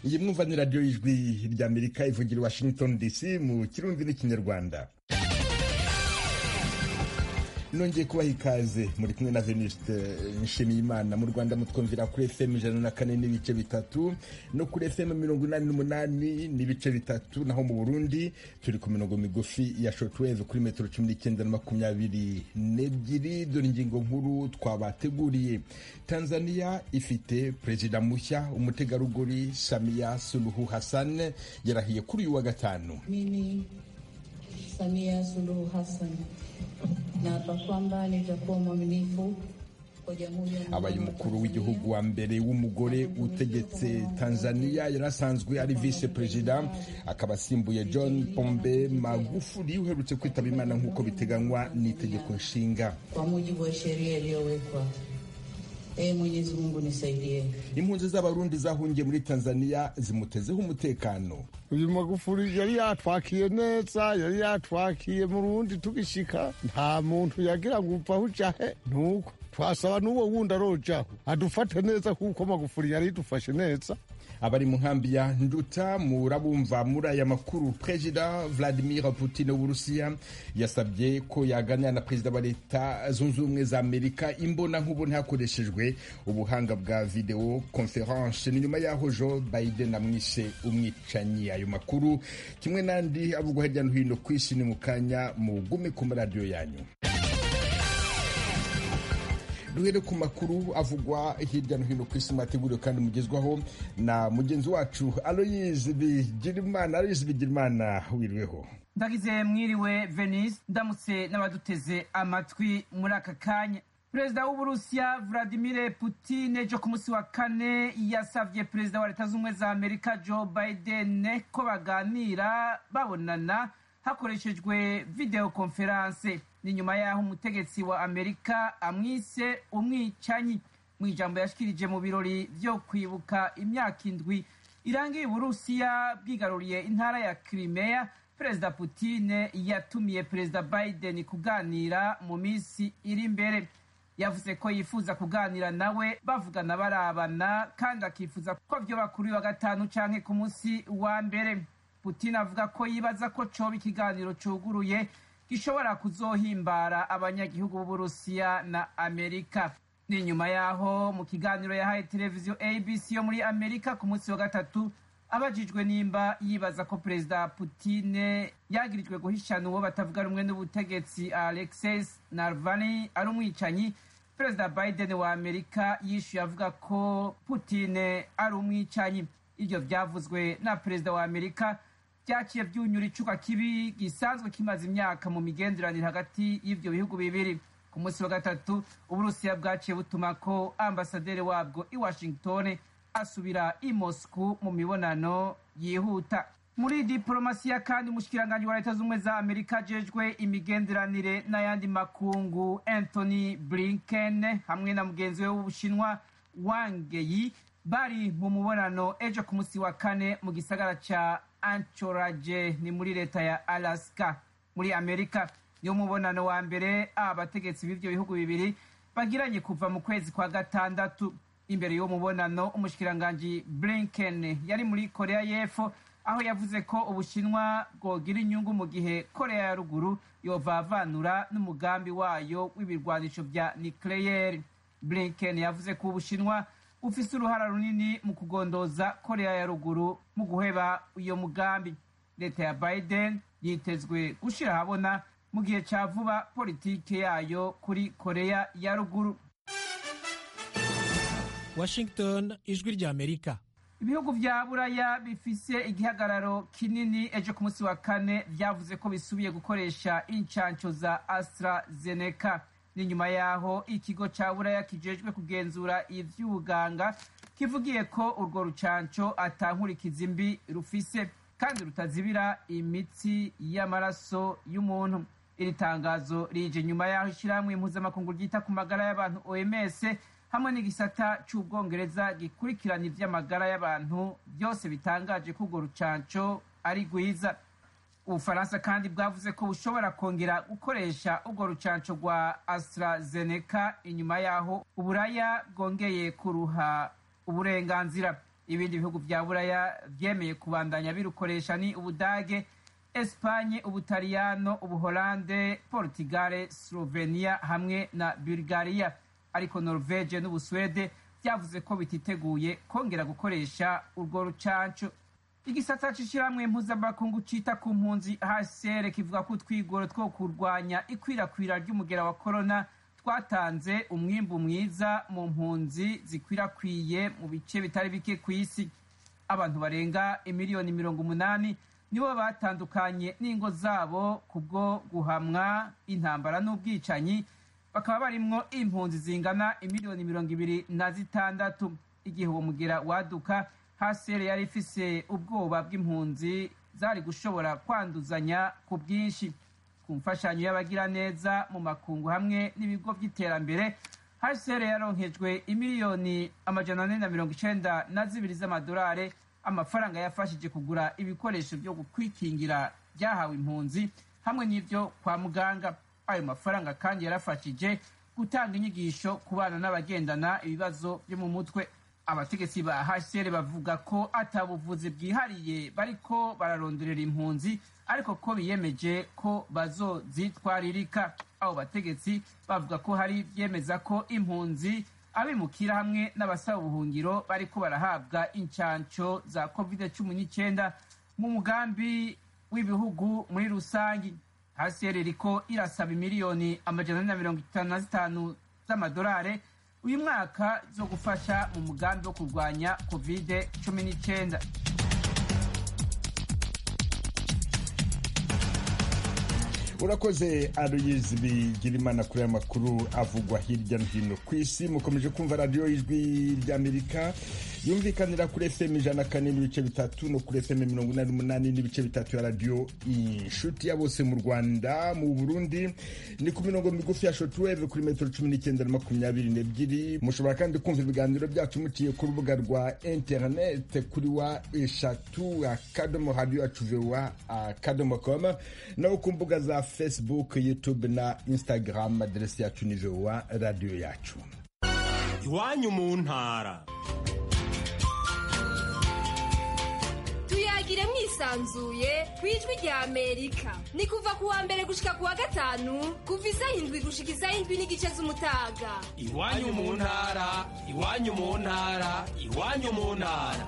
iyi mwumva ni radiyo y'ijwi ry'amerika ivugira i washington dc mu kirundi n'ikinyarwanda nongeye kubaha ikaze muri kumwe na venuste nshimiyimana mu rwanda mutwumvira kuri fm ijana na kane n'ibice bitatu no kuri fm mirongo inani n'umunani n'ibice bitatu naho mu burundi turi ku mirongo migufi ya shortwave kuri metero cumi n'icyenda na makumyabiri n'ebyiri dore ingingo nkuru twabateguriye tanzania ifite perezida mushya umutegarugori samia suluhu hassan yarahiye kuri uyu wa gatanu Mimi Samia Suluhu Hassan naapa kwamba nitakuwa mwaminifu kwa Jamhuri ya abaye Muungano wa umukuru w'igihugu wa mbere w'umugore utegetse tanzania yari asanzwe ari vice perezida akaba asimbuye john pombe magufuli uherutse kwitaba imana nk'uko biteganywa n'itegeko nshinga kwa mujibu wa sheria iliyowekwa. Ee Mwenyezi Mungu nisaidie. impunzi z'abarundi zahungiye muri tanzania zimutezeho umutekano uyu magufuri yari yatwakiye neza yari yatwakiye mu rundi tugishika nta muntu yagira ngo upfa ujahe nuko twasaba n'uwo wundi arojaho adufate neza kuko magufuri yari idufashe neza abari mu nkambi ya nduta murabumva muri aya makuru perezida vladimir putin w'uburusiya yasabye ko yaganira na perezida wa leta zunze ubumwe za amerika imbona nkubone hakoreshejwe ubuhanga bwa video conference ni nyuma y'aho joe biden amwishe umwicanyi ayo makuru kimwe n'andi avugwa hirya no hino ku isi ni mu kanya mugume ku maradiyo yanyu duhere ku makuru avugwa hirya no hino ku isi mwateguriwe kandi mugezwaho na mugenzi wacu aloyizi bigirimana aloyizi bigirimana wiriweho ndagize mwiriwe venise ndamutse n'abaduteze amatwi muri aka kanya perezida w'uburusiya vladimir putin ejo ku munsi wa kane yasavye perezida wa leta z'ubumwe za amerika joe biden ko baganira babonana hakoreshejwe video conference ni nyuma y'aho umutegetsi wa amerika amwise umwicanyi mu ijambo yashikirije mu birori vyo kwibuka imyaka indwi irangiye uburusiya bwigaruriye intara ya crimea perezida putin yatumiye perezida biden kuganira mu minsi iri imbere yavuze ko yifuza kuganira nawe bavugana barabana kandi akifuza ko vyoba kuri wa gatanu canke ku munsi wa mbere putin avuga ko yibaza ko coba ikiganiro cuguruye gishobora kuzohimbara abanyagihugu b'uburusiya na amerika ni nyuma y'aho mu kiganiro yahaye televiziyo abc yo muri amerika ku munsi wa gatatu abajijwe nimba yibaza ko perezida putine yagirijwe guhishana uwo batavuga rumwe n'ubutegetsi alexis narvani ari umwicanyi perezida biden wa amerika yishuye avuga ko putine ari umwicanyi ibyo byavuzwe na perezida wa amerika byaciye byunyura icuka kibi gisanzwe kimaze imyaka mu migenderanire hagati y'ibyo bihugu bibiri ku munsi wa gatatu uburusiya bwaciye butuma ko ambasaderi wabwo i washington asubira i moscou mu mibonano yihuta muri diporomasiya kandi umushikiranganji wa leta z'ubumwe za amerika ajejwe imigenderanire n'ayandi makungu anthony blinken hamwe na mugenzi we w'ubushinwa wang yi bari mu mubonano ejo ku munsi wa kane mu gisagara ca anchorage ni muri leta ya alaska muri amerika niwo mubonano wa mbere abategetsi b'ivyo bihugu bibiri bagiranye kuva mu kwezi kwa gatandatu imbere y'uwo mubonano umushikiranganji blinken yari muri korea y'epfo aho yavuze ko ubushinwa bwogira inyungu mu gihe korea ya ruguru yovavanura n'umugambi wayo w'ibirwanisho vya nucleaire blinken yavuze ko ubushinwa bufise uruhara runini mu kugondoza korea ya ruguru mu guheba iyo mugambi leta ya biden yitezwe gushira ahabona mu gihe ca vuba politike yayo kuri korea ya ruguru washington ijwi ry'amerika ibihugu vya buraya bifise igihagararo kinini ejo ku munsi wa kane vyavuze ko bisubiye gukoresha incanco za astrazeneca ni nyuma yaho ikigo ca buraya kijejwe kugenzura ivy'ubuganga kivugiye ko urwo rucanco atankurikiza mbi rufise kandi rutazibira imitsi y'amaraso y'umuntu iri tangazo rije nyuma yaho ishirahamwe impuzamakungu ryita ku magara y'abantu oms hamwe n'igisata c'ubwongereza gikurikirana ivy'amagara y'abantu byose bitangaje ko urwo rucanco ari rwiza ubufaransa kandi bwavuze ko bushobora kongera gukoresha urwo rucanco rwa astrazeneca inyuma yaho uburaya bwongeye kuruha uburenganzira ibindi bihugu vya buraya vyemeye kubandanya birukoresha ni ubudage espanye ubutaliyano ubuholande portugale slovenia hamwe na bulgaria ariko norvege n'ubuswede vyavuze ko bititeguye kongera gukoresha urwo rucanco igisata c'ishirahamwe mpuzamakungu cita ku mpunzi hcr kivuga ko utwigoro two kurwanya ikwirakwira ry'umugera wa korona twatanze umwimbu mwiza mu mpunzi zikwirakwiye mu bice bitari bike ku isi abantu barenga imiliyoni mirongo umunani nibo batandukanye n'ingo zabo kubwo guhamwa intambara n'ubwicanyi bakaba barimwo impunzi zingana imiliyoni mirongo ibiri na zitandatu igihe uwo mugera waduka hasere yari ifise ubwoba bw'impunzi zari gushobora kwanduzanya ku bwinshi ku mfashanyo y'abagiraneza mu makungu hamwe n'ibigo by'iterambere hasere yaronkejwe imiliyoni amajana ane na mirongo icenda na zibiri z'amadolari amafaranga yafashije kugura ibikoresho byo kwikingira byahawe impunzi hamwe n'ibyo kwa muganga ayo mafaranga kandi yarafashije gutanga inyigisho ku bana n'abagendana ibibazo byo mu mutwe abategetsi ba hcr bavuga ko atabuvuzi bwihariye bariko bararonderera impunzi ariko ko biyemeje ko bazozitwaririka abo bategetsi bavuga ko hari byemeza ko impunzi abimukira hamwe n'abasaba ubuhungiro bariko barahabwa incanco za covid cumi n'icyenda mu mugambi w'ibihugu muri rusangi hcr iriko irasaba imiliyoni amajana ane na mirongo itanu na zitanu z'amadolari uyu mwaka zo gufasha mu mugambi wo kurwanya covid cumi n'icyenda urakoze aruyizi bigira imana kuri aya makuru avugwa hirya no hino ku isi mukomeje kumva radiyo y'ijwi ry'amerika yumvikanira kuri fm ijana kane n'ibice bitatu no kuri fm mirongo inani n'umunani n'ibice bitatu ya radiyo inshuti ya bose mu rwanda mu burundi ni ku mirongo migufi ya shotweve kuri metero cumi n'icyenda na makumyabiri n'ebyiri mushobora kandi kumva ibiganiro byacu muciye ku rubuga rwa interinete kuri wa eshatu akadomo radiyo yacu vewa akadomo koma naho ku mbuga za facebook youtube na instagram aderesi yacu ni vewa radiyo yacu iwanyu mu ntara tuyagire mwisanzuye ku ijwi rya amerika ni kuva ku wa mbere gushika ku wa gatanu kuva isaha indwi gushika isaha indwi n'igice z'umutaga iwanyu mu ntara iwanyu mu ntara iwanyu mu ntara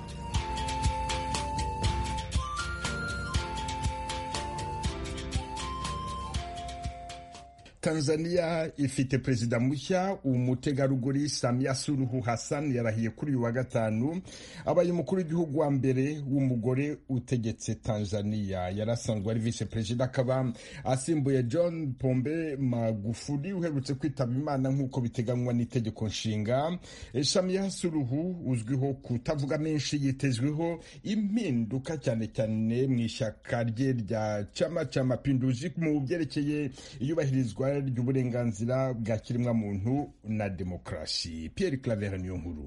tanzania ifite perezida mushya umutegarugori samia suruhu hassan yarahiye kuri uyu wa gatanu abaye umukuru w'igihugu wa mbere w'umugore utegetse tanzania yari asanzwe ari visi perezida akaba asimbuye john pombe magufuli uherutse kwitaba imana nk'uko biteganywa n'itegeko nshinga samia suruhu uzwiho kutavuga menshi yitezweho impinduka cyane cyane mu ishyaka rye rya chama cha mapinduzi mu byerekeye iyubahirizwa ry'uburenganzira bwa kiremwamuntu na demokarasi Pierre Claver niyo nkuru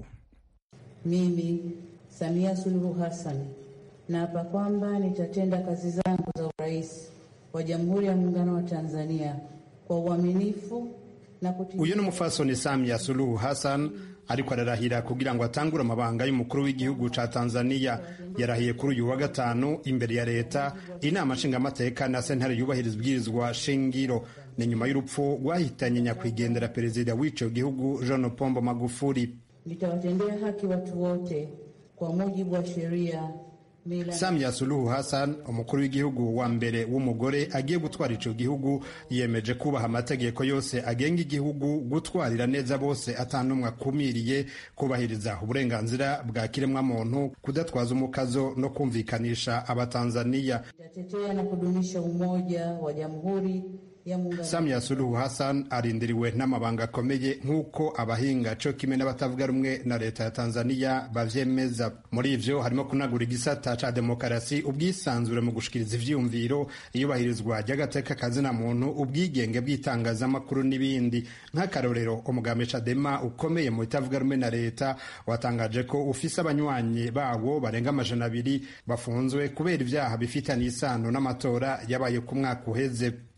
Mimi Samia Suluhu Hassan naapa kwamba nitatenda kazi zangu za urais wa Jamhuri ya Muungano wa Tanzania kwa uaminifu na kutimiza. uyu ni umufasoni Samia Suluhu Hassan ariko ararahira kugira ngo atangure amabanga y'umukuru w'igihugu ca Tanzania yarahiye kuri uyu wa gatanu imbere ya leta inama nshingamateka na sentare yubahiriza ibwirizwa shingiro ni nyuma y'urupfu rwahitanye nyakwigendera perezida w'ico gihugu John Pombo Magufuli Nitawatendea haki watu wote kwa mujibu wa sheria mila Samia Suluhu Hassan umukuru w'igihugu wa mbere w'umugore agiye gutwara ico gihugu yemeje kubaha amategeko yose agenga igihugu gutwarira neza bose atanumwe akumiriye kubahiriza uburenganzira bwa kiremwamuntu kudatwaza umukazo no kumvikanisha abatanzania itatetea na kudumisha umoja wa Jamhuri ya Muungano Samia Suluhu Hassan arindiriwe n'amabanga akomeye nk'uko abahinga co kimwe n'abatavuga rumwe na leta ya Tanzania bavyemeza. Muri ivyo harimo kunagura igisata ca demokarasi, ubwisanzure mu gushikiriza ivyiyumviro, iyubahirizwa ry'agateka kazina muntu, ubwigenge bw'itangazamakuru n'ibindi. Nk'akarorero, umugambi Chadema ukomeye mu bitavuga rumwe na leta watangaje ko ufise abanywanyi bawo barenga amajana abiri bafunzwe kubera ivyaha bifitanye isano n'amatora yabaye ku mwaka uheze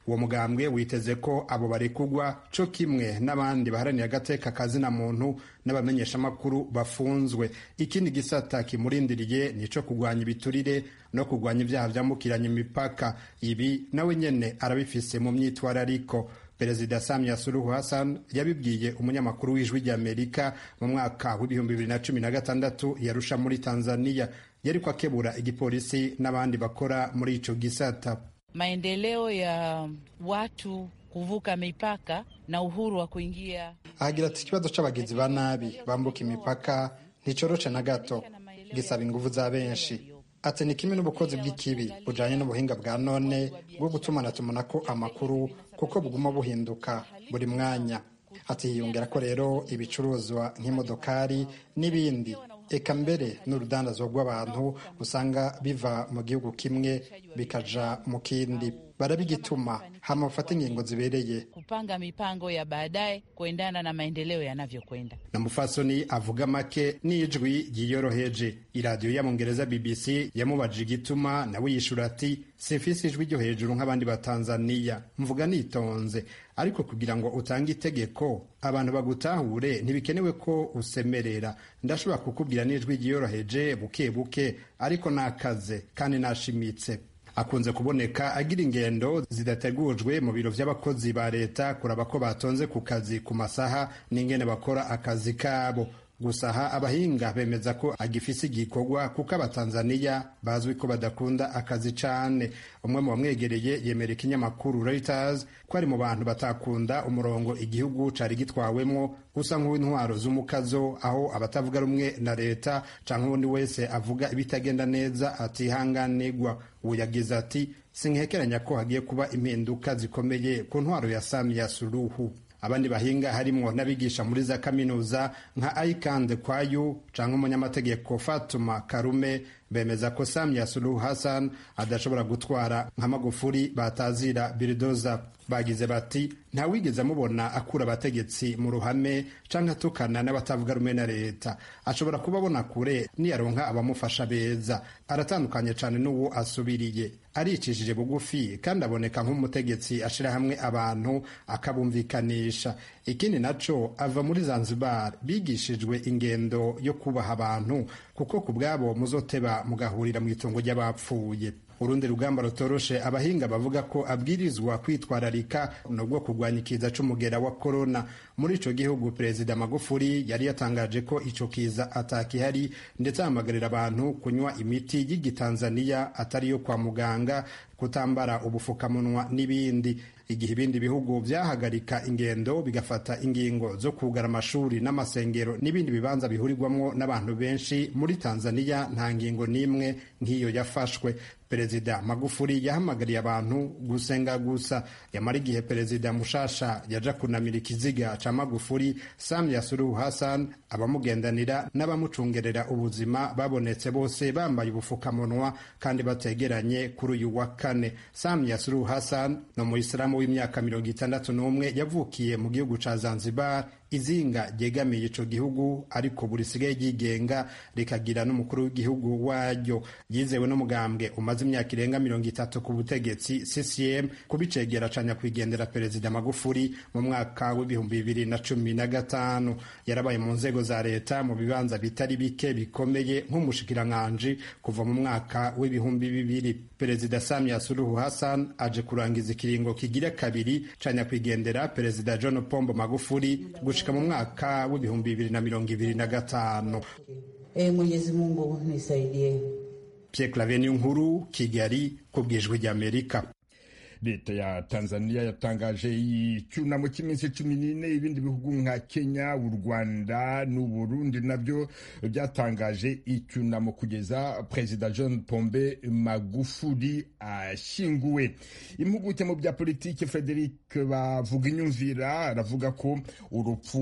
uwo mugambwe witeze ko abo barekugwa co kimwe n'abandi baharaniye agateka kazina muntu n'abamenyeshamakuru bafunzwe ikindi gisata kimurindiriye nico kugwanya ibiturire no kugwanya ivyaha vyambukiranya imipaka ibi nawe nyene arabifise mu myitwarariko perezida samia suluhu hassan yabibwiye umunyamakuru w'ijwi ry'amerika mu mwaka w'ibihumbi bibiri na cumi na gatandatu yarusha muri tanzania yariko akebura igipolisi n'abandi bakora muri ico gisata maendeleo ya watu kuvuka mipaka na uhuru wa kuingia. ahagira ati ikibazo c'abagizi ba nabi bambuka imipaka nticoroshe na gato gisaba inguvu za benshi ati ni kimwe n'ubukozi bw'ikibi bujanye n'ubuhinga bwa none bwo gutumanatumanako amakuru kuko buguma buhinduka buri mwanya ati hiyongera ko rero ibicuruzwa nk'imodokari n'ibindi eka mbere n'urudandazwa rw'abantu usanga biva mu gihugu kimwe bikaja mu kindi barabigituma hama bafate ingingo zibereye kupanga mipango ya baadaye kuendana na maendeleo yanavyokwenda. na mufasoni avuga make n'ijwi ryiyoroheje iradiyo y'abongereza bbc yamubajije igituma nawe yishura ati simfise ijwi ryo hejuru nk'abandi batanzaniya mvuga nitonze ariko kugira ngo utange itegeko abantu bagutahure ntibikenewe ko usemerera ndashobora kukubwira n'ijwi ryiyoroheje buke buke ariko nakaze kandi nashimitse akunze kuboneka agira ingendo zidategujwe mu biro by'abakozi ba leta kuraba ko batonze ku kazi ku masaha n'ingene bakora akazi kabo gusa aha abahinga bemeza ko agifise igikorwa kuko abatanzaniya bazwi ko badakunda akazi cane umwe mu bamwegereye yemera ikinyamakuru Reuters ko ari mu bantu batakunda umurongo igihugu cari gitwawemwo usa nk'uw'intwaro z'umukazo aho abatavuga rumwe na leta canke uwundi wese avuga ibitagenda neza atihanganirwa ubu yagize ati sinkekeranya ko hagiye kuba impinduka zikomeye ku ntwaro ya Samia Suluhu abandi bahinga harimwo n'abigisha muri za kaminuza nka Aikande Kwayu canke umunyamategeko Fatuma Karume bemeza ko Samia Suluhu Hassan adashobora gutwara nka Magufuli batazira Biridoza bagize bati ntawigeze amubona akura abategetsi mu ruhame canke atukana n'abatavuga rumwe na leta ashobora kuba abona kure niyaronka abamufasha beza aratandukanye cane n'uwo asubiriye aricishije bugufi kandi aboneka nk'umutegetsi ashira hamwe abantu akabumvikanisha ikindi naco ava muri Zanzibar bigishijwe ingendo yo kubaha abantu kuko ku bwabo muzoteba mugahurira mu itongo ry'abapfuye urundi rugamba rutoroshe abahinga bavuga ko abwirizwa kwitwararika nubwo kurwanya ikiza c'umugera wa korona muri ico gihugu perezida magufuli yari yatangaje ko ico kiza atakihari ndetse ahamagarira abantu kunywa imiti y'igitanzaniya atari iyo kwa muganga kutambara ubufukamunwa n'ibindi igihe ibindi bihugu vyahagarika ingendo bigafata ingingo zo kugara amashuri n'amasengero n'ibindi bibanza bihurirwamwo n'abantu benshi muri tanzaniya nta ngingo n'imwe nk'iyo yafashwe perezida magufuli yahamagariye abantu gusenga gusa yamara igihe perezida mushasha yaja kunamira ikiziga ca magufuli samia suluhu hassan abamugendanira n'abamucungerera ubuzima babonetse bose bambaye ubufukamunwa kandi bategeranye kuri uyu wa kane samia suluhu hassan ni umuyisilamu w'imyaka mirongo itandatu n'umwe yavukiye mu gihugu ca zanzibar izinga ryegamiye ico gihugu ariko buri sigaye ryigenga rikagira n'umukuru w'igihugu waryo yizewe n'umugambwe umaze imyaka irenga mirongo itatu ku butegetsi ccm kubicegera ca nyakwigendera perezida magufuli mu mwaka w'ibihumbi bibiri na cumi na gatanu yarabaye mu nzego za leta mu bibanza bitari bike bikomeye nk'umushikiranganji kuva mu mwaka w'ibihumbi bibiri perezida samia suluhu hassan aje kurangiza ikiringo kigira kabiri ca nyakwigendera perezida john pombo magufuli gushika mu mwaka w'ibihumbi bibiri na mirongo ibiri na gatanu Ee Mwenyezi Mungu nisaidie. Pierre Claver nkuru Kigali ku bwijwi ry'Amerika leta ya tanzania yatangaje icyunamo cy'iminsi cumi n'ine ibindi bihugu nka kenya u rwanda n'uburundi nabyo byatangaje icyunamo kugeza perezida john pombe magufuli ashyinguwe impuguke mu bya politiki frederic bavuga inyumvira aravuga ko urupfu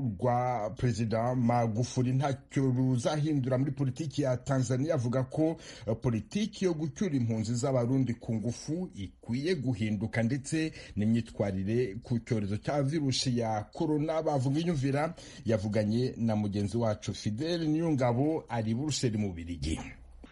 rwa perezida magufuli ntacyo ruzahindura muri politiki ya tanzania avuga ko politiki yo gucyura impunzi z'abarundi ku ngufu ikwiye guhinduka ndetse n'imyitwarire ku cyorezo cya virusi ya korona bavuga inyumvira yavuganye na mugenzi wacu fidele niyongabo ari buruseli mu birigi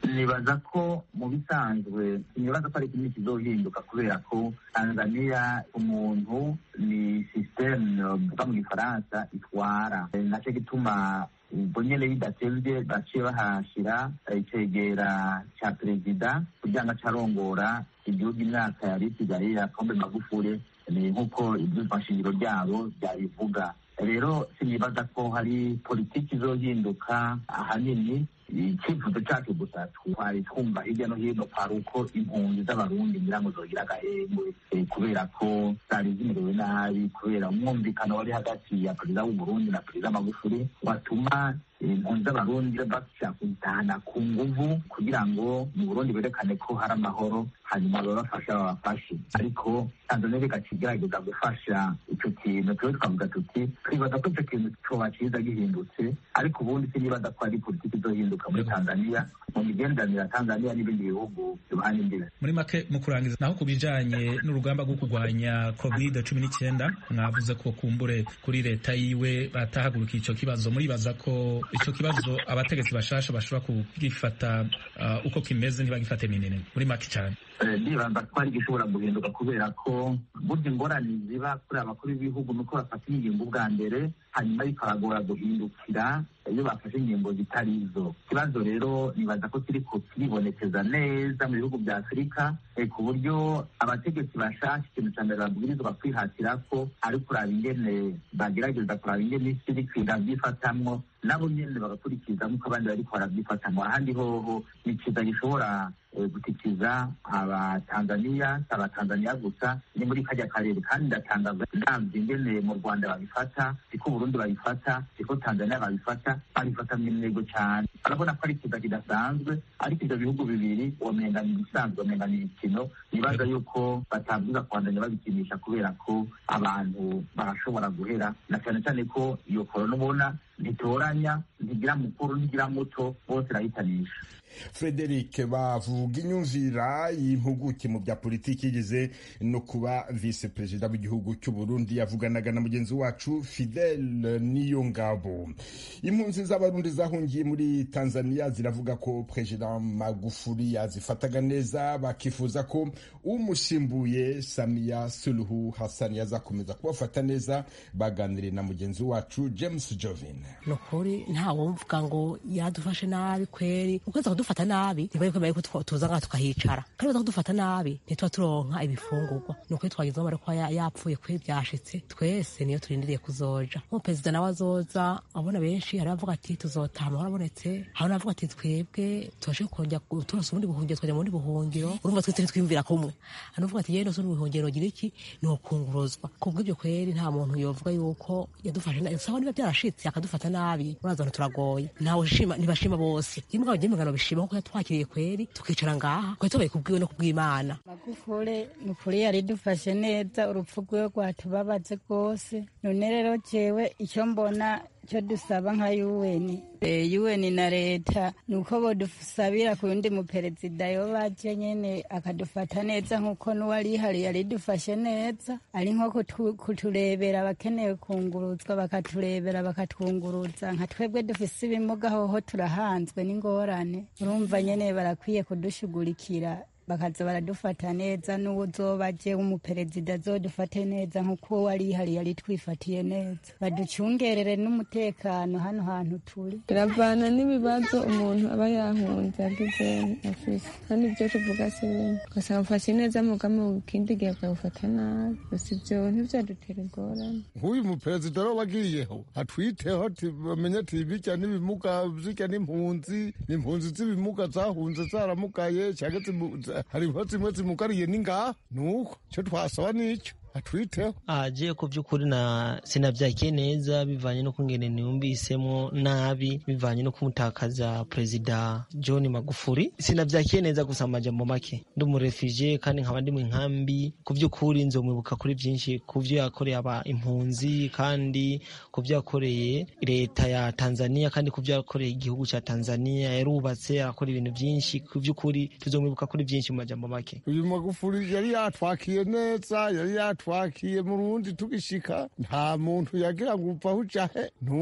nibaza ko mu bisanzwe nibaza ko ari kimwe kizohinduka kubera ko tanzania umuntu ni sisiteme uvuga mu gifaransa itwara nacyo gituma ubwo nyene bidatevye baciye bahashira icegera ca perezida kugira ngo acarongora igihugu imyaka yari isigaye ya pombe magufure ni nk'uko ivyumva nshingiro ryabo vyabivuga rero sinibaza ko hari politiki izohinduka ahanini icyifuzo cyacu gusa twari twumva hirya no hino kwari uko impunzi z'abarundi ngira ngo zogira agahengwe kubera ko zari zimerewe nabi kubera umwumvikano wari hagati ya perezida w'uburundi na perezida magufuri watuma impunzi z'abarundi bashaka kuzitahana ku nguvu kugira ngo mu burundi berekane ko hari amahoro hanyuma babafasha babafashe ariko tanzania igaca igerageza gufasha icyo kintu tube twavuga tuti twibaza ko icyo kintu coba ciza gihindutse ariko ubundi sinibaza ko ari politiki izohinduka muri tanzania mu migenderanire ya tanzania n'ibindi bihugu bihana imbibe muri make mu kurangiza naho ku bijanye n'urugamba rwo kurwanya covid cumi n'icyenda mwavuze ko kumbure kuri leta yiwe batahaguruka ico kibazo muribaza ko ico kibazo abategetsi bashasha bashobora kugifata uh, uko kimeze ntibagifate minini muri make cyane ndibaza ko ari gishobora guhinduka kubera ko burya ingorane ziba kuri abakuru b'ibihugu nuko bafata ingingo bwa mbere hanyuma bikabagora guhindukira iyo bafashe ingingo zitari izo ikibazo rero nibaza ko kiriko kiribonekeza neza mu bihugu bya afurika ku buryo abategetsi bashasha ikintu cya mbere babwirizwa kwihatira ko ari kuraba ingene bagerageza kuraba ingene isi iri kwiga byifatamwo nabo nyene bagakurikiza nk'uko abandi bariko barabyifatamwo ahandi hoho ni kiza gishobora gutikiza abatanzaniya si abatanzaniya gusa ni muri kajya karere kandi ndatangaza ndamvye ingene mu rwanda babifata siko burundi babifata siko tanzaniya babifata babifata mu ntego cyane barabona ko ari ikiza kidasanzwe ariko ivyo bihugu bibiri womenga ni ibisanzwe womenga ni imikino nibaza yuko batabwiza kubandanya babikinisha kubera ko abantu barashobora guhera na cyane cyane ko iyo korona ubona ntitoranya ntigira mukuru ntigira muto bose irahitanisha frederic bavuga inyumvira y'impuguke mu bya politiki yigeze no kuba visi perezida w'igihugu cy'u Burundi yavuganaga na mugenzi wacu fidel niyo ngabo impunzi z'abarundi zahungiye muri tanzania ziravuga ko perezida magufuri yazifataga neza bakifuza ko umusimbuye samiya suluhu hassan yazakomeza kubafata neza baganiriye na mugenzi wacu james jovin ni ukuri ntawumvuga ngo yadufashe nabi kweri ukwezi kudufata nabi ntibari kwemera ko tuza ngaha tukahicara kandi baza kudufata nabi ntituba turonka ibifungurwa ni ukuri twagezeho bari kuba yapfuye kwe byashitse twese niyo turindiriye kuzoja nko perezida nawe azoza abona benshi hari abavuga ati tuzotaha amahoro abonetse hari n'abavuga ati twebwe tubashe kongera turonse ubundi buhungiro twajya mu bundi buhungiro urumva twese ntitwiyumvira kumwe hari uvuga ati yewe nose ubuhungiro gira iki ni ukunguruzwa kubw'ibyo kweri nta muntu yovuga yuko yadufashe nabi sawa niba byarashitse akadufata nabi uraza turagoye ntawe shima ntibashima bose rimwe abageni bishima kuko yatwakiriye kweri tukicara ngaha twari tubaye kubwiwe no kubw'imana magufure ni ukuri yari dufashe neza urupfu rwiwe rwatubabaze rwose none rero jewe icyo mbona icyo dusaba nka yuweni yuweni na leta ni uko bodusabira ku yundi muperezida yo baje nyene akadufata neza nk'uko n'uwari ihari yari dufashe neza ari nko kuturebera abakeneye kunguruzwa bakaturebera bakatwunguruza nka twebwe dufise ibimuga hoho turahanzwe n'ingorane urumva nyene barakwiye kudushugurikira bakaza baradufata neza n'uwo uzoba aje w'umuperezida azodufate neza nk'uko wari ihari yari twifatiye neza baducungerere n'umutekano hano hantu turi biravana n'ibibazo umuntu aba yahunze yagize afise kandi ibyo tuvuga si bimwe ugasanga mfashe neza mugame mu kindi gihe akagufata nabi gusa ibyo ntivyadutera ingorane nk'uyu muperezida rero wagiyeho atwiteho bamenye ati birya n'ibimuga zirya n'impunzi n'impunzi z'ibimuga zahunze zaramugaye cyangwa hariho zimwe zimugariye n'ingaha nuko icyo twasaba nicyo atwiteho aje ku by'ukuri na sinabyakiye neza bivanye no kungene niyumvisemo nabi bivanye no kumutakaza perezida John Magufuli sinabyakiye neza gusa amajambo make ndi umurefije kandi nkaba ndi mu nkambi ku by'ukuri nzomwibuka kuri byinshi ku byo yakoreye aba impunzi kandi ku byo yakoreye leta ya Tanzania kandi ku byo yakoreye igihugu cya Tanzania yarubatse arakora ibintu byinshi ku by'ukuri tuzomwibuka kuri byinshi mu majambo make uyu Magufuli yari yatwakiye neza yari yatwakiye twakiye mu rundi tugishika nta muntu yagira ngo upfa ujahe nuko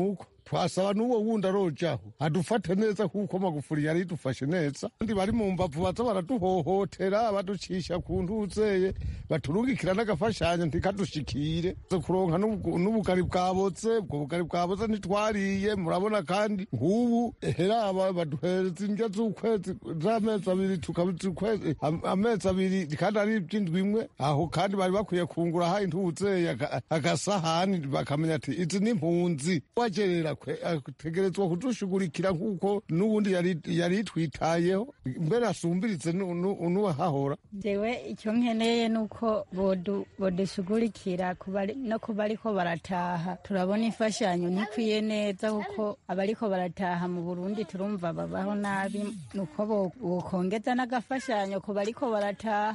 twasaba n'uwo wundi arojaho adufate neza kuko magufuri yari idufashe neza kandi bari mu mbavu baza baraduhohotera baducisha ku ntuzeye baturungikira n'agafashanyo ntikadushikire kuronka n'ubugari bwabotse ubwo bugari bwabotse ntitwariye murabona kandi nk'ubu heraba baduhereza indyo z'ukwezi z'amezi abiri tukabiza ukwezi amezi abiri kandi ari iby'indwi imwe aho kandi bari bakwiye kungura ha intuzeye agasahani bakamenya ati izi ni impunzi wagerera ategerezwa kudushugurikira nk'uko n'ubundi yari yitwitayeho mbere asumbiritse n'uwahahora jewe icyo nkeneye ni uko bodushugurikira no kuba ariko barataha turabona imfashanyo ntikwiye neza kuko abariko barataha mu burundi turumva babaho nabi nuko bokongeza n'agafashanyo ku bariko barataha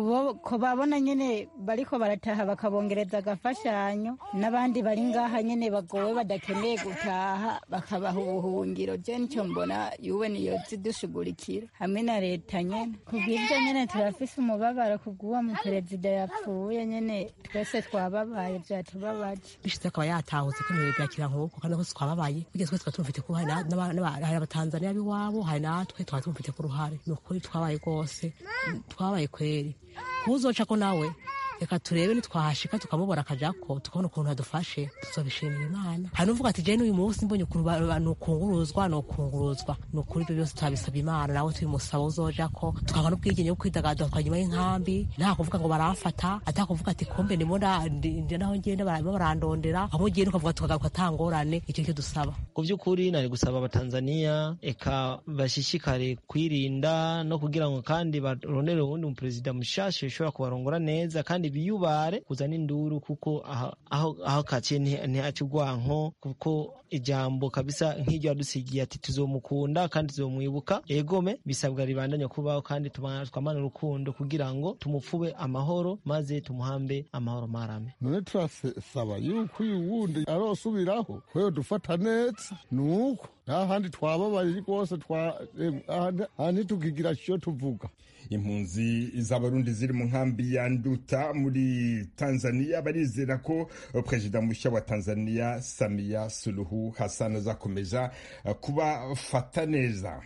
ko babona nyine bariko barataha bakabongereza agafashanyo n'abandi bari ngaha nyine bagowe badakeneye gutaha bakabaha ubuhungiro je nicyo mbona yuwe niyo zidushugurikira hamwe na leta nyene kubw'ibyo nyene turafise umubabaro kubw'uwo muperezida yapfuye nyene twese twababaye vyatubabaje bishize akaba yatahutse ko ibintu byakira nk'uko kandi twese twababaye burya twese twaba tumufite ko hari abatanzaniya b'iwabo hari natwe twaba tumufite ku ruhare ni ukuri twabaye rwose twabaye kweri ntuzoca ko nawe reka turebe nitwahashika tukamubona akajako tukabona ukuntu adufashe tuzobishimira imana hari n'uvuga ati jewe n'uyu munsi mbonye ukuntu nukunguruzwa nukunguruzwa ni ukuri ibyo byose turabisaba imana nawe tubimusaba uzojako tukabona n'ubwigenge bwo kwidagadura twanyuma y'inkambi nta kuvuga ngo baramfata ata kuvuga ati kumbe ndimo ndi naho ngenda barimo barandondera aho ugiye nukavuga tukagaruka atangorane icyo cyo dusaba ku by'ukuri nari gusaba abatanzaniya eka bashishikare kwirinda no kugira ngo kandi barondere uwundi muperezida mushasha ushobora kubarongora neza kandi biyubare kuzana induru kuko aho aho kaciye ntihaca urwanko kuko ijambo kabisa nk'iryo yadusigiye ati tuzomukunda kandi tuzomwibuka egome bisabwa ribandanya kubaho kandi twamana urukundo kugira ngo tumupfube amahoro maze tumuhambe amahoro marame none turasaba yuko uyu wundi arosubiraho kweyo dufata neza nuko nta handi twababaye rwose ahandi tukigira cyo tuvuga impunzi z'abarundi ziri mu nkambi ya nduta muri tanzania barizera ko perezida mushya wa tanzania samiya suluhu hassan azakomeza kubafata neza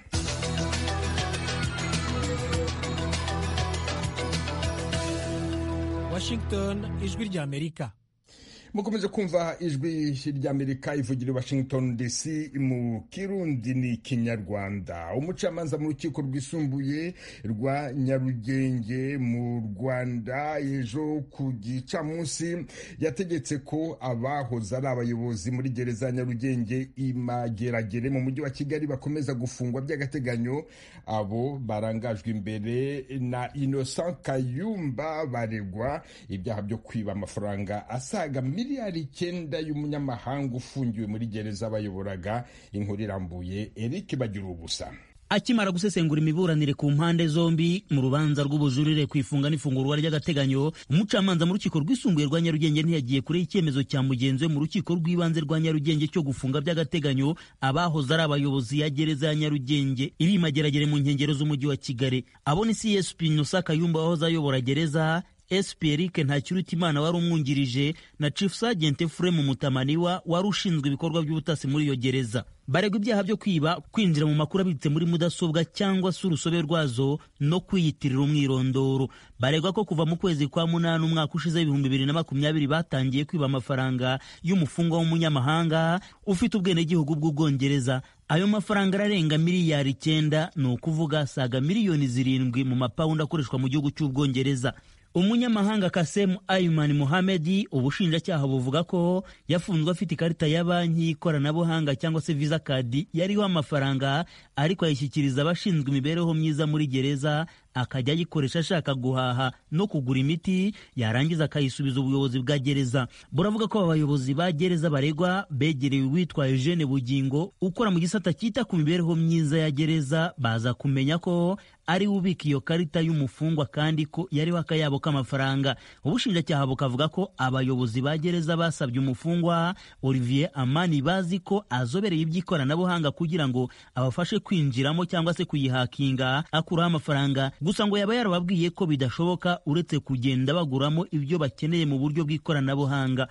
washington ijwi ry'amerika mukomeje kumva ijwi ry'amerika ivugira i washington dc mu kirundi ni kinyarwanda umucamanza mu rukiko rwisumbuye rwa nyarugenge mu rwanda ejo ku gicamunsi yategetse ko abahoze ari abayobozi muri gereza ya nyarugenge imageragere mu mujyi wa kigali bakomeza gufungwa by'agateganyo abo barangajwe imbere na innocent kayumba baregwa ibyaha byo kwiba amafaranga asaga miliyari icyenda y'umunyamahanga ufungiwe muri gereza bayoboraga inkuru irambuye eric bagira ubusa akimara gusesengura imiburanire ku mpande zombi mu rubanza rw'ubujurire ku ifunga n'ifungurwa ry'agateganyo umucamanza mu rukiko rwisumbuye rwa nyarugenge ntiyagiye kure icyemezo cya mugenzi we mu rukiko rw'ibanze rwa nyarugenge cyo gufunga by'agateganyo abahoze ari abayobozi ya gereza ya nyarugenge iri imageragere mu nkengero z'umujyi wa kigali abo ni csp nusa kayumba wahoze ayobora gereza SP Eric Ntakirutimana wari umwungirije na Chief Sergeant Ephraim Mutamaniwa wari ushinzwe ibikorwa by'ubutasi muri iyo gereza baregwa ibyaha byo kwiba kwinjira mu makuru abitse muri mudasobwa cyangwa se urusobe rwazo no kwiyitirira umwirondoro baregwa ko kuva mu kwezi kwa munani umwaka ushize w'ibihumbi bibiri na makumyabiri batangiye kwiba amafaranga y'umufungwa w'umunyamahanga ufite ubwenegihugu bw'ubwongereza ayo mafaranga ararenga miliyari icyenda ni ukuvuga saga miliyoni zirindwi mu mapawundi akoreshwa mu gihugu cy'ubwongereza umunyamahanga kasemu ayumani muhamedi ubushinjacyaha buvuga ko yafunzwe afite ikarita ya banki y'ikoranabuhanga cyangwa se visa kadi yariho amafaranga ariko ayishyikiriza abashinzwe imibereho myiza muri gereza akajya ayikoresha ashaka guhaha no kugura imiti yarangiza akayisubiza ubuyobozi bwa gereza buravuga ko abayobozi ba gereza baregwa begereye uwitwa Eugene Bugingo ukora mu gisata cyita ku mibereho myiza ya gereza baza kumenya ko ari we ubika iyo karita y'umufungwa kandi ko yariho akayabo k'amafaranga ubushinjacyaha bukavuga ko abayobozi ba gereza basabye umufungwa Olivier Amani bazi ko azobereye iby'ikoranabuhanga kugira ngo abafashe kwinjiramo cyangwa se kuyihakinga akuraho amafaranga gusa ngo yaba yarababwiye ko bidashoboka uretse kugenda baguramo ibyo bakeneye mu buryo bw'ikoranabuhanga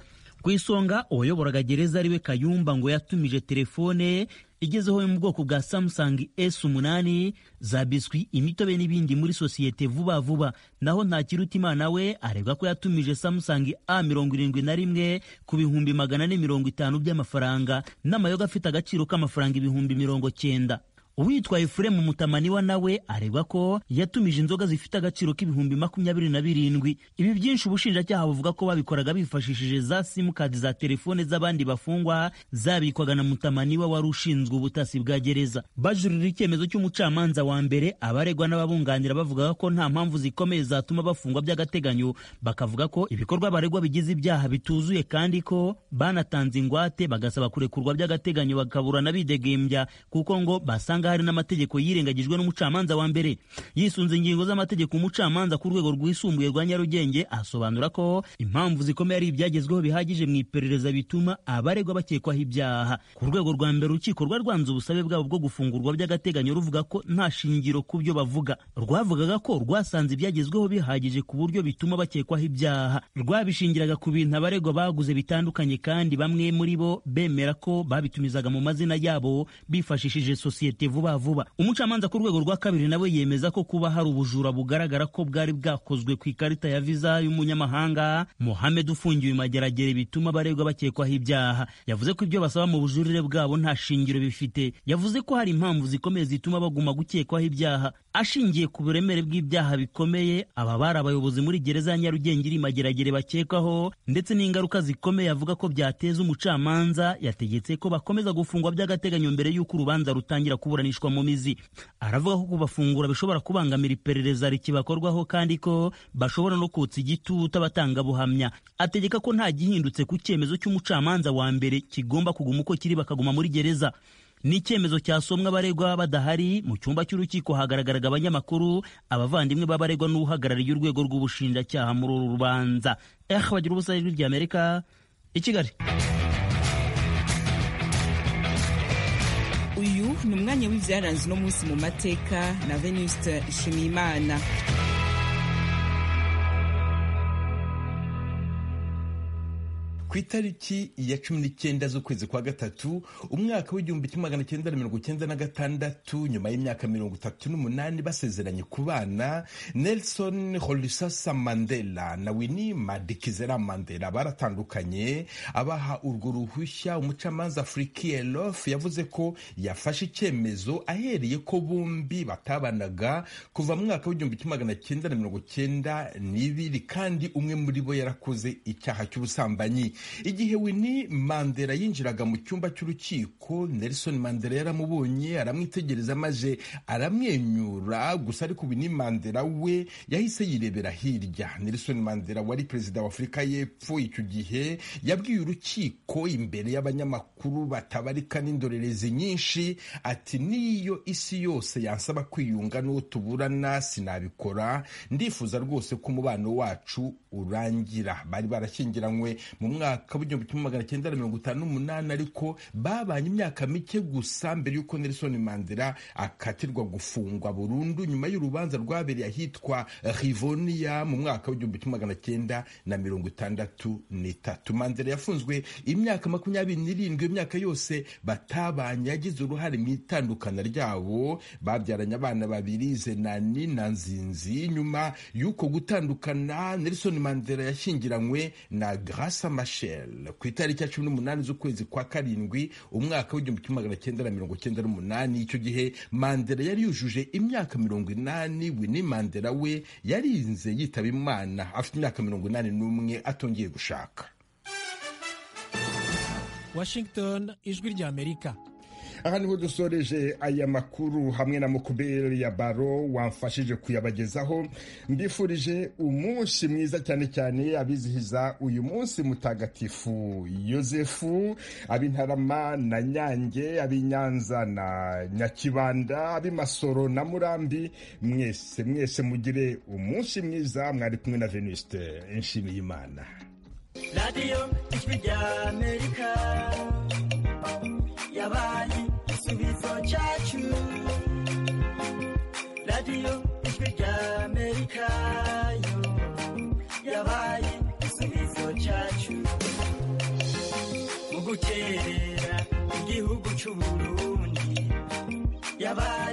ku isonga uwayoboraga gereza ariwe kayumba ngo yatumije telefone igezeho yo mu bwoko bwa Samsung S8 za biswi imitobe n'ibindi muri sosiyete vuba vuba naho Ntakirutimana we aregwa ko yatumije Samsung A71 ku bihumbi magana ane mirongo itanu by'amafaranga n'amayoga afite agaciro k'amafaranga ibihumbi mirongo cyenda uwitwa Efuremu Mutamaniwa nawe aregwa ko yatumije inzoga zifite agaciro k'ibihumbi makumyabiri na birindwi ibi byinshi ubushinjacyaha buvuga ko babikoraga bifashishije za simukadi za telefone z'abandi bafungwa zabikwaga na Mutamaniwa wari ushinzwe ubutasi bwa gereza bajurira icyemezo cy'umucamanza wa mbere abaregwa n'ababunganira bavuga ko nta mpamvu zikomeye zatuma bafungwa by'agateganyo bakavuga ko ibikorwa baregwa bigize ibyaha bituzuye kandi ko banatanze ingwate bagasaba kurekurwa by'agateganyo bakaburana bidegembya kuko ngo basanga hari n'amategeko yirengagijwe n'umucamanza wa mbere yisunze ingingo z'amategeko umucamanza ku rwego rwisumbuye rwa nyarugenge asobanura ko impamvu zikomeye ari ibyagezweho bihagije mu iperereza bituma abaregwa bakekwaho ibyaha ku rwego rwa mbere urukiko rwanze ubusabe bwabo bwo gufungurwa by'agateganyo ruvuga ko nta shingiro ku byo bavuga rwavugaga ko rwasanze ibyagezweho bihagije ku buryo bituma bakekwaho ibyaha rwabishingiraga ku bintu abaregwa baguze bitandukanye kandi bamwe muri bo bemera ko babitumizaga mu mazina yabo bifashishije sosiyete vuba vuba umucamanza ku rwego rwa kabiri nawe yemeza ko kuba hari ubujura bugaragara ko bwari bwakozwe ku ikarita ya viza y'umunyamahanga Mohamed ufungiwe mageragere bituma abaregwa bakekwaho ibyaha yavuze ko ibyo basaba mu bujurire bwabo nta shingiro bifite yavuze ko hari impamvu zikomeye zituma baguma gukekwaho ibyaha ashingiye ku buremere bw'ibyaha bikomeye aba bari abayobozi muri gereza ya Nyarugenge iri mageragere bakekwaho ndetse n'ingaruka zikomeye avuga ko byateza umucamanza yategetse ko bakomeza gufungwa by'agateganyo mbere y'uko urubanza rutangira kuburanishwa mu mizi aravuga ko kubafungura bishobora kubangamira iperereza rikibakorwaho kandi ko bashobora no kotsa igitutu abatangabuhamya ategeka ko nta gihindutse ku cyemezo cy'umucamanza wa mbere kigomba kuguma uko kiri bakaguma muri gereza ni icyemezo cyasomwa abaregwa badahari mu cyumba cy'urukiko hagaragaraga abanyamakuru abavandimwe b'abaregwa n'uhagarariye urwego rw'ubushinjacyaha muri uru rubanza eh bagira ubusa ijwi ry'amerika i kigali uyu ni umwanya w'ibyaranze uno munsi mu mateka na venuste nshimiyimana ku itariki ya cumi n'icyenda z'ukwezi kwa gatatu umwaka w'igihumbi kimwe magana cyenda na mirongo cyenda na gatandatu nyuma y'imyaka mirongo itatu n'umunani basezeranye ku bana nelson holisasa mandela na winnie madikizera mandela baratandukanye abaha urwo ruhushya umucamanza frikielof yavuze ko yafashe icyemezo ahereye ko bombi batabanaga kuva mu mwaka w'igihumbi kimwe magana cyenda na mirongo cyenda n'ibiri kandi umwe muri bo yarakoze icyaha cy'ubusambanyi igihe Winnie Mandela yinjiraga mu cyumba cy'urukiko Nelson Mandela yaramubonye aramwitegereza maze aramwenyura gusa ariko Winnie Mandela we yahise yirebera hirya Nelson Mandela wari perezida wa Afurika y'Epfo icyo gihe yabwiye urukiko imbere y'abanyamakuru batabarika n'indorerezi nyinshi ati niyo isi yose yansaba kwiyunga n'uwo tuburana sinabikora ndifuza rwose ko umubano wacu urangira bari barashyingiranywe mu mwaka w'igihumbi kimwe magana cyenda na mirongo itanu n'umunani ariko babanye imyaka mike gusa mbere y'uko Nelson Mandela akatirwa gufungwa burundu nyuma y'urubanza rwabereye ahitwa Rivonia mu mwaka w'igihumbi kimwe magana cyenda na mirongo itandatu n'itatu Mandela yafunzwe imyaka makumyabiri n'irindwi imyaka yose batabanye yagize uruhare mu itandukana ryabo babyaranye abana babiri Zenani na Nzinzi nyuma y'uko gutandukana Nelson Mandela yashyingiranywe na Graça Machel ku itariki ya cumi n'umunani z'ukwezi kwa karindwi umwaka w'igihumbi kimwe magana cyenda na mirongo cyenda n'umunani icyo gihe Mandela yari yujuje imyaka mirongo inani Winnie Mandela we yarinze yitaba Imana afite imyaka mirongo inani n'umwe atongeye gushaka Washington ijwi ry'Amerika aha niho dusoreje aya makuru hamwe na mukuberi ya baro wamfashije kuyabagezaho mbifurije umunsi mwiza cyane cyane abizihiza uyu munsi mutagatifu yosefu ab'intarama na nyange ab'inyanza na nyakibanda ab'imasoro na murambi mwese mwese mugire umunsi mwiza mwari kumwe na venuste nshimiye imana radiyo ijwi rya amerika yabaye igisubizo cyacu radiyo ijwi rya amerika yo yabaye igisubizo cyacu guterera igihugu c'uburundi yabaye